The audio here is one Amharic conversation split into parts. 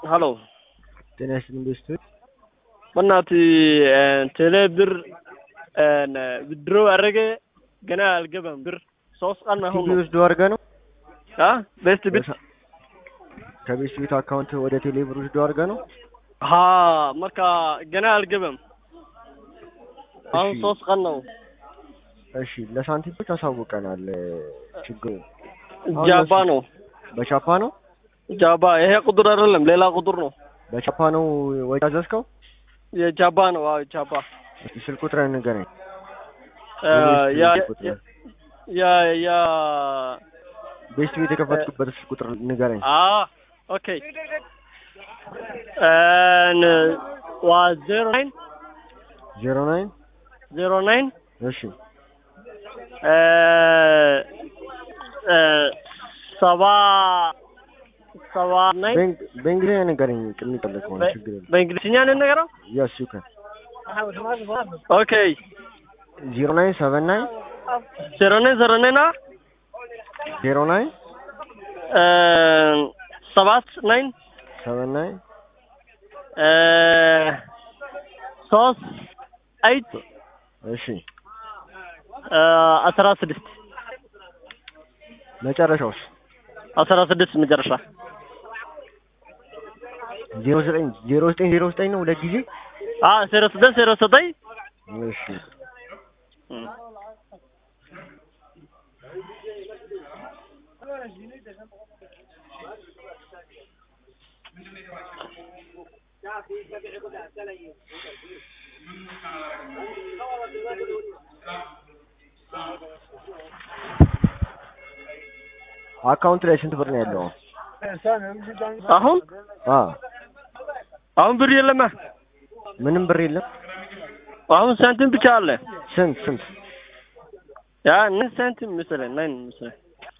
ሀሎ ጤና ይስጥልኝ ኢንቨስትመንት በእናትህ ቴሌ ብር ብድሮ አደረገ ገና አልገባም ብር ሶስት ቀን አሁን ነው ወስዶ አድርገህ ነው አ ቤስት ቤት ከቤስት ቤት አካውንት ወደ ቴሌ ብር ወስዶ አድርገህ ነው ሀ marka ገና አልገባም አሁን እሺ። ሶስት ቀን ነው እሺ ለሳንቲሞች አሳውቀናል ችግሩ ጃባ ነው በቻፓ ነው ጃባ ይሄ ቁጥር አይደለም ሌላ ቁጥር ነው በቻፓ ነው ወጪ አዘዝከው የጃባ ነው አዎ ጃባ እስኪ ስልክ ቁጥርህን ንገረኝ እ ያ ስልክ ቁጥር ያ ያ ቤስት ቤት የከፈትኩበት ስልክ ቁጥር ንገረኝ አ ኦኬ እን ዋ ዜሮ ናይን ዜሮ ናይን ዜሮ ናይን እሺ እ እ ሰባ ሰባ ናይን በእንግ- በእንግሊዝኛ ንገረኝ የሚቀለድ ከሆነ ችግር የለም በእንግሊዝኛ ነው የምንነግረው ያስ ዩ ካን ኦኬ ዜሮ ናይን ሰቨን ናይን ዜሮ ናይን ዜሮ ናይን አ ዜሮ ናይን እ ሰባት ናይን ሰቨን ናይን እ ሶስት አይት እሺ እ አስራ ስድስት መጨረሻውስ አስራ ስድስት መጨረሻ ዜሮ ዘጠኝ ዜሮ ዘጠኝ ዜሮ ዘጠኝ ነው ሁለት ጊዜ አ ዜሮ ስድስት ዜሮ ዘጠኝ እሺ አካውንት ላይ ስንት ብር ነው ያለው አሁን አ አሁን ብር የለማ ምንም ብር የለም አሁን ሳንቲም ብቻ አለ ስንት ስንት ያ ምን ሳንቲም መሰለኝ ናይን መሰለኝ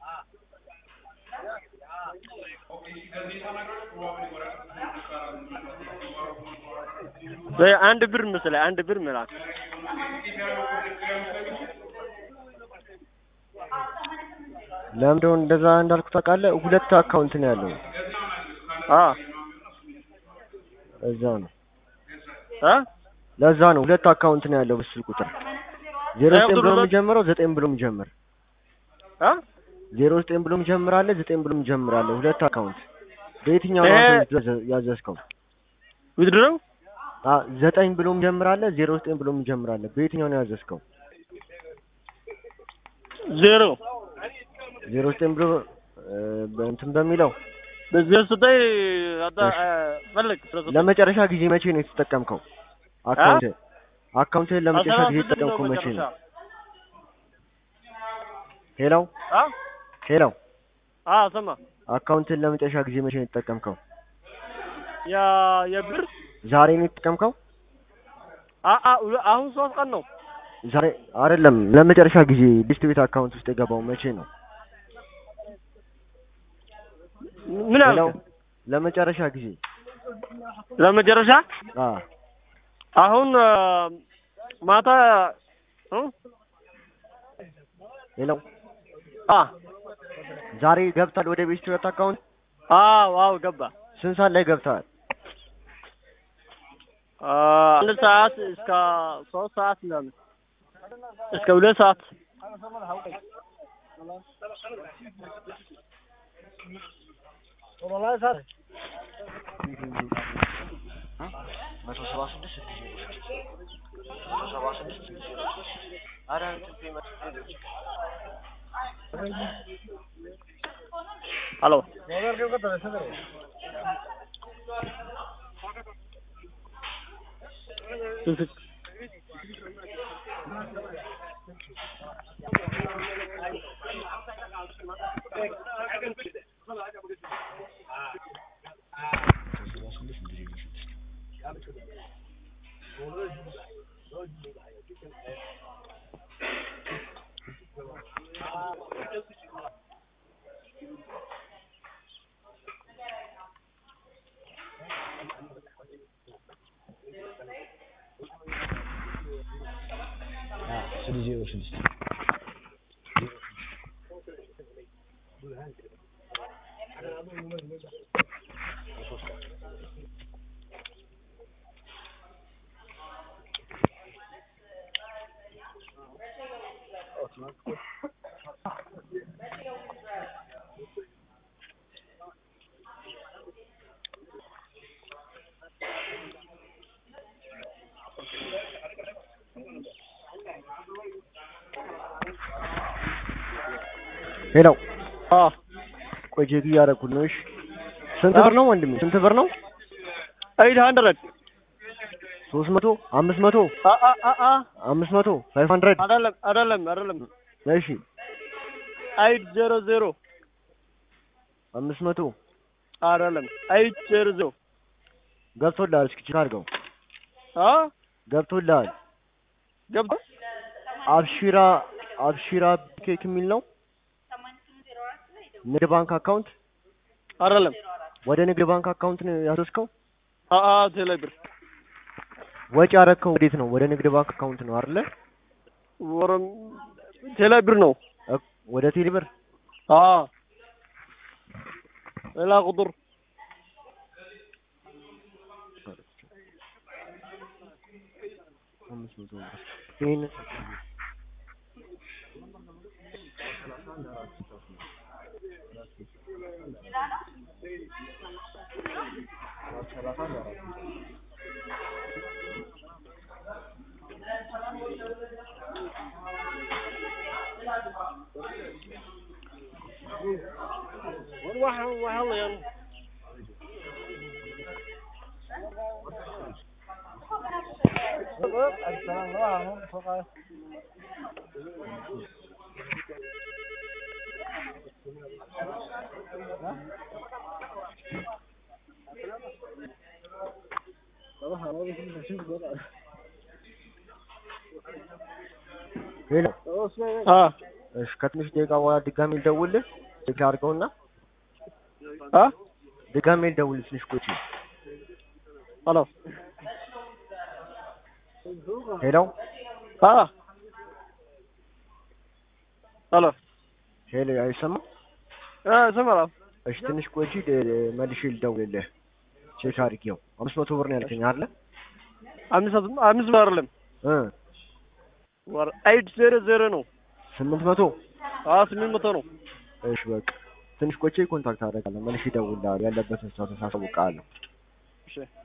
ወይ አንድ ብር መሰለኝ አንድ ብር ምናምን ለምንድነው እንደዛ እንዳልኩ ታውቃለህ ሁለት አካውንት ነው ያለው አ እዛ ነው አ ለዛ ነው ሁለት አካውንት ነው ያለው በስልክ ቁጥር ዜሮ ያ ዘጠኝ ቁጥር ብሎ ሁለት- የሚጀምረው ዘጠኝ ብሎ የሚጀምር አ ዜሮ ዘጠኝ ብሎ የሚጀምር አለ ዘጠኝ ብሎ የሚጀምር አለ ሁለት አካውንት በየትኛው ነው ይሄ- አንተ ያዘ- ያዘዝከው ውድድረው አ ዘጠኝ ብሎ የሚጀምር አለ ዜሮ ዘጠኝ ብሎ የሚጀምር አለ በየትኛው ነው ያዘዝከው ዜሮ ዜሮ ዘጠኝ ብሎ እ፣ በእንትን በሚለው በዜሮ ዘጠኝ አዳ እሺ። ፈለግ ዜሮ ዘጠኝ ለመጨረሻ ጊዜ መቼ ነው የተጠቀምከው አካውንት አካውንትህን ለመጨረሻ አስራ ጊዜ ስድስት ነው የተጠቀምከው መቼ ነው መጨረሻ። ሄሎ አ ሄሎ አ ሰማ አካውንትህን ለመጨረሻ ጊዜ መቼ ነው የተጠቀምከው ያ የብር ዛሬ ነው የተጠቀምከው አ አ ሁለ- አሁን ሶስት ቀን ነው ዛሬ አይደለም ለመጨረሻ ጊዜ ሊስት ቤት አካውንት ውስጥ የገባው መቼ ነው ምን ሄሎ አልክ ለመጨረሻ ጊዜ ለመጨረሻ አ አሁን አ፣ ማታ እ? ሄሎ አ ዛሬ ገብታል ወደ ቤስት ቤት አካውንት አዎ አዎ ገባ ስንት ሰዓት ላይ ገብተሃል አ፣ አንድ ሰዓት እስከ ሶስት ሰዓት ምናምን እስከ ሁለት ሰዓት መቶ ሰባ ስድስት መቶ ሰባ ስድስት ሄሎ ስድስት ዜሮ ስድስት ሄሎ አ ቆይ ቼክ እያደረኩት ነው። እሺ ስንት ብር ነው ወንድሜ? ስንት ብር ነው? ኤይት ሀንድረድ ሶስት መቶ አምስት መቶ አ አ አ አ አምስት መቶ ፋይቭ ሀንድረድ አይደለም አይደለም አይደለም እሺ ኤይት ዜሮ ዜሮ አምስት መቶ አይደለም ኤይት ዜሮ ዜሮ ገብቶልሃል። እስኪ ቼክ አድርገው። አ ገብቶልሃል። ገብቶ አብሺራ አብሺራ ኬክ የሚል ነው። ንግድ ባንክ አካውንት አይደለም ወደ ንግድ ባንክ አካውንት ነው ያስወስከው? አ አ ቴሌ ብር ወጪ ያረከው ወዴት ነው? ወደ ንግድ ባንክ አካውንት ነው አይደለ? ወረም ቴሌ ብር ነው እክ- ወደ ቴሌ ብር አ ሌላ ቁጥር አምስት መቶ ብር ይሄንን waxa waxa la ሄሎ አ እሺ ከትንሽ ደቂቃ በኋላ ድጋሜ ልደውልልህ ቼክ አድርገውና አ ድጋሜ ልደውልልህ ትንሽ ቆይ ሄሎ ሄሎ አ ሄሎ ሄሎ አይሰማም አ ሰማራ እሺ ትንሽ ቆይቼ ደ- መልሼ ልደውልልህ ቼክ አድርጌው አምስት መቶ ብር ነው ያልከኝ አይደለ አምስት አምስት ብር አይደለም እ ወር ኤይት ዜሮ ዜሮ ነው ስምንት መቶ አ ስምንት መቶ ነው እሺ በቃ ትንሽ ቆይቼ ኮንታክት አደርጋለሁ መልሼ እደውልልሃለሁ ያለበትን ስታተስ አሳውቅሃለሁ እሺ